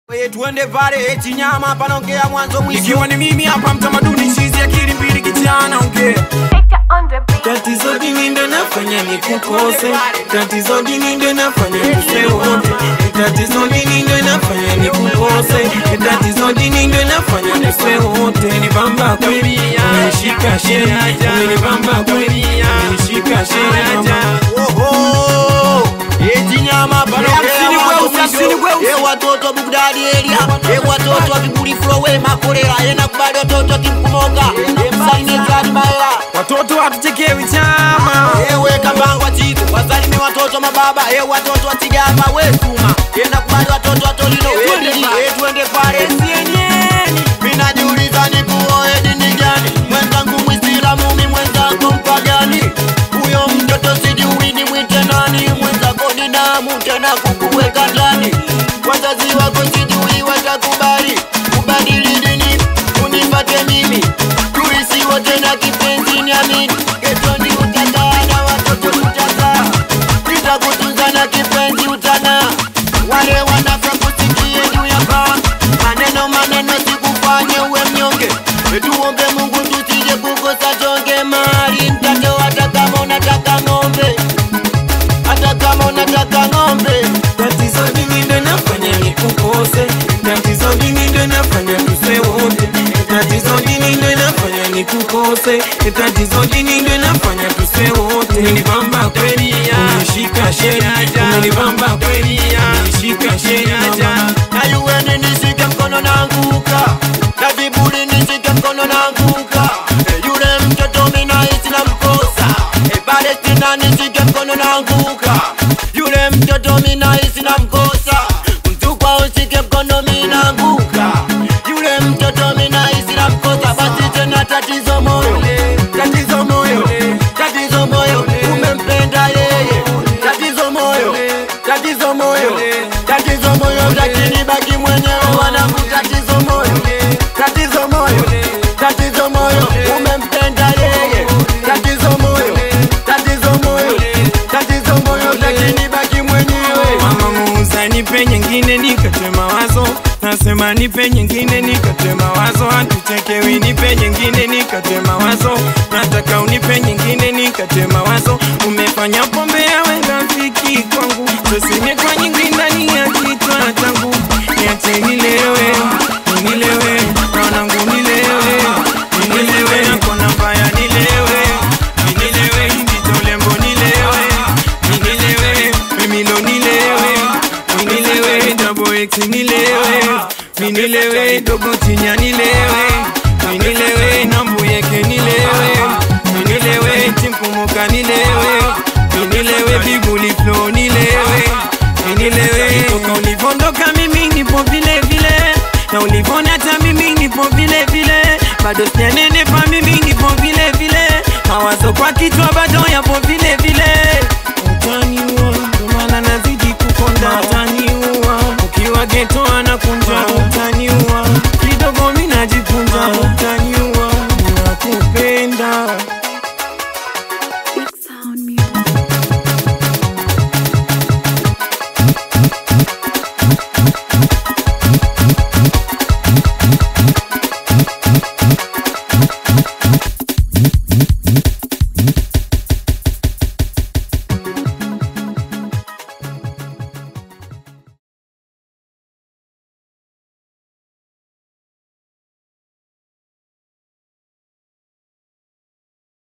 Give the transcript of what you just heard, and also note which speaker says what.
Speaker 1: We, tuende pale Chinyama, panaongea mwanzo mwisho.
Speaker 2: ikiwa ni mimi hapa mtamaduni chizi akili mbili kijana ongea
Speaker 3: Victor on the beat.
Speaker 2: tatizo dini ndo nafanya nikukose tatizo dini ndo nafanya tufe wote tatizo dini ndo nafanya nikukose tatizo dini ndo nafanya tufe wote nibamba kweli umeshika sheria umenibamba kweli umeshika sheria
Speaker 1: Oho, eh, Chinyama, panaongea
Speaker 2: Hamsini
Speaker 1: mwanzo
Speaker 2: kweusi, hamsini
Speaker 1: mwisho.
Speaker 2: kweusi.
Speaker 1: Eh, watoto Bugdadi area, eh, watoto wa Kibuli Flow, we Makolera, eh, nakubali watoto wa Kimkumoga, eh, msalimie Zari Maela.
Speaker 2: watoto hatuchekewi chama
Speaker 1: ewe kabangwa chizo wasalime watoto mababa e watoto wa tigama we suma enda kubali watoto wa tolino e tuende pale sienyenyeni minajiuliza ni kuoe dini gani mwenzangu mwisilamu mi mwenzako mpagani huyo mtoto sijui ni mwite nani mwenzako ni damu tena kukuweka ndani wazazi wako sijui watakubali kubadili dini unipate mimi tuisi wote na kipenzi niamini getoni utakaa na watoto tutakaa nitakutunza na kipenzi utana wale wanafya kusikie juu ya paa maneno maneno sikufanye uwe mnyonge tuombe mungu tusije kukosa tonge mali mtando hata kama unataka ng'ombe hata kama unataka ng'ombe
Speaker 2: tatizo dini ndo nafanya nikukose tatizo dini ndo nafanya tufe wote tatizo dini ndo nafanya nikukose tatizo dini ndo nafanya tufe wote umenibamba kweli umeshika sheria umenibamba kweli umeshika sheria
Speaker 1: na yuweni nishike mkono nanguka na vibuli nishike mkono nanguka e, yule mtoto minahisi na mkosa e, Palestina nishike mkono nanguka yule mtoto minahisi na mkosa mtukwa ushike mkono minanguka yule mtoto minahisi na mkosa basi tena tatizo moyo tatizo moyo tatizo moyo umempenda yeye tatizo moyo tatizo moyo tatizo moyo lakini baki mwenyewe wanangu tatizo moyo tatizo moyo tatizo moyo umempenda yeye tatizo moyo tatizo moyo tatizo moyo lakini baki mwenyewe
Speaker 2: mama muuza nipe nyingine nikate mawazo nasema nipe nyingine nikate mawazo hatuchekewi nipe nyingine nikate mawazo nataka unipe nyingine nikate mawazo umefanya pombe yawe rafiki kwangu sosine kwa nyingi ndani ya kichwa changu niache nilewe nilewe wanangu nilewe nilewe nakona mbaya nilewe nilewe kitolembo nilewe nilewe mimilo nilewe nilewe double x nilewe nilewe dogo tinya nilewe nilewe nambuyeke nilewe nilewe timpumuka nilewe nilewe bibuli flow nilewe nilewe toka ulivondoka mimi nipo vile vile na ulivona hata mimi nipo vile vile bado sijanenepa mimi nipo vile vile mawazo kwa kichwa bado yapo vile vile utaniua ndio maana nazidi kukonda utaniua ukiwa geto anakunja utaniua